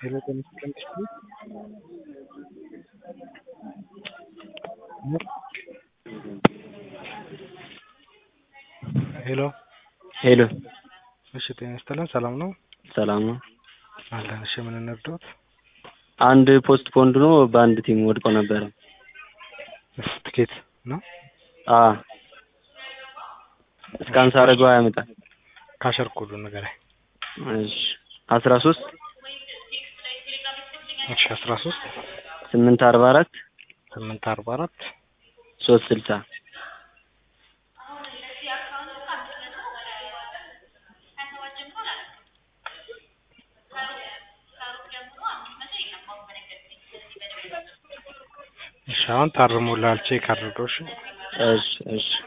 ሄሎ ጤና ይስጥልኝ ሄሎ ሄሎ እሺ ጤና ይስጥልን ሰላም ነው ሰላም ነው። አለን እሺ ምን እንርዳዎት አንድ ፖስት ፖንድ ነው በአንድ ቲም ወድቆ ነበረ። እሺ ትኬት ነው አ እስካን ሳደርገው አያመጣም። ካሸር ኮዱን ንገረኝ እሺ አስራ ሶስት እሺ አስራ ሶስት ስምንት አርባ አራት ስምንት አርባ አራት ሶስት ስልሳ እሺ አሁን ታርሞልሃል ቼክ አድርገው እሺ እሺ እሺ